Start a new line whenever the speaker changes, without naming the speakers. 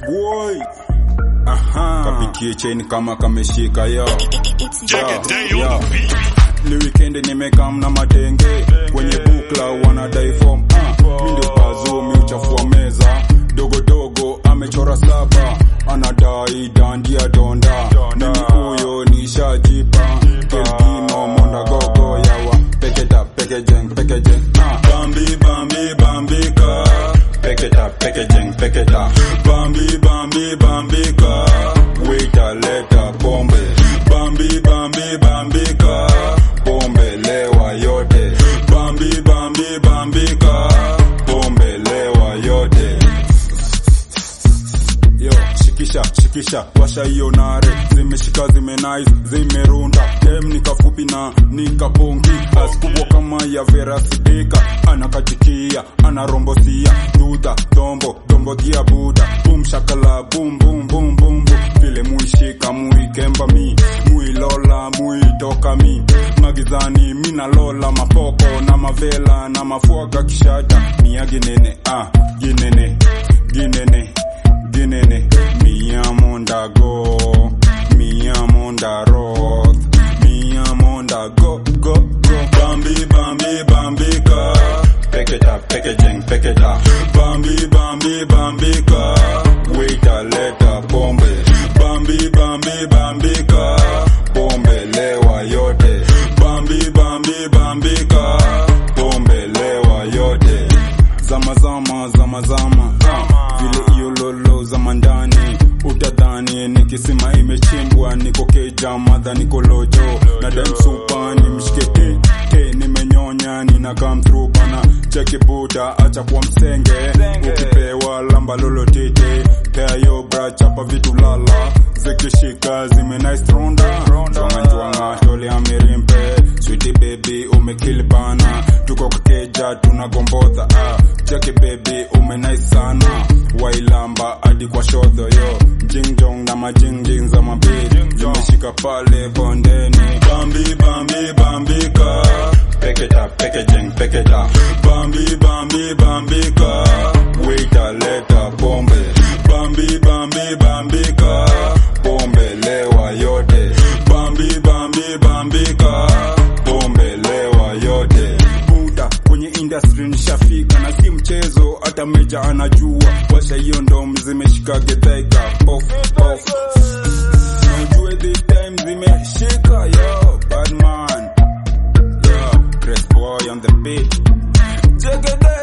boy aha kapikie cheni kama kameshika yo
Jagaday on the beat.
ni weekend nimekam na matenge kwenye bukla wanadai form ah, mi ndio pazo mi uchafua meza dogo dogo amechora saba anadai dandia donda mimi huyo nishajipa kelgino monda gogo yawa peketa pekejeng pekejeng ah. bambi bambi bambika peketa pekejeng peketa bambi bambi bambika wita leta pombe bambi bambi bambika pombe lewa yote bambi bambi bambika pombe lewa yote yo shikisha shikisha washa hiyo nare zimeshika zimenais zimerunda dem nikafupi na nikapongi askubwa kama ya vera sidika anakachikia anarombosia dudha dombo dombogia buda bum shakala bum bum bum bum bum vile muishika muikemba mi muilola muitoka mi magizani minalola mapoko na mavela na mafuaga kishada mia ginene ah ginene ginene ginene miyamonda go miyamonda roth miyamonda go go go bambi bambi bambika peketa pekejeng peketa bambi bambi bambika wita leta pombe bambi bambi bambika pombe lewa yote bambi bambi bambika pombe lewa yote zama zama zama zama ah, vile iyo lolo zama ndani utadhani nikisima imechimbwa niko keja madha niko lojo na damsupa ni mshike te, te nimenyonya nina come through bana cheki buda acha kwa msenge ukipewa lamba lolo tete pea yo bra chapa vitu lala zikishika zime nice ronda njwanga njwanga tole amirimpe sweetie baby umekill bana tuko kakeja tunagombodha ah cheki baby ume nice sana wailamba hadi kwa shodho yo jingjong na majingjing za mabili zimeshika pale bondeni bambi bambi bambika peketa pekejeng peketa bambi bambi bambika wita leta pombe bambi bambi bambika pombe lewa yote bambi bambi bambika pombe lewa yote buda kwenye industry nishafika na si mchezo hata meja anajua washa hiyo ndom zimeshika getheka off off ujue this time zimeshika yo bad man yo Chris boy on the beat Check it out.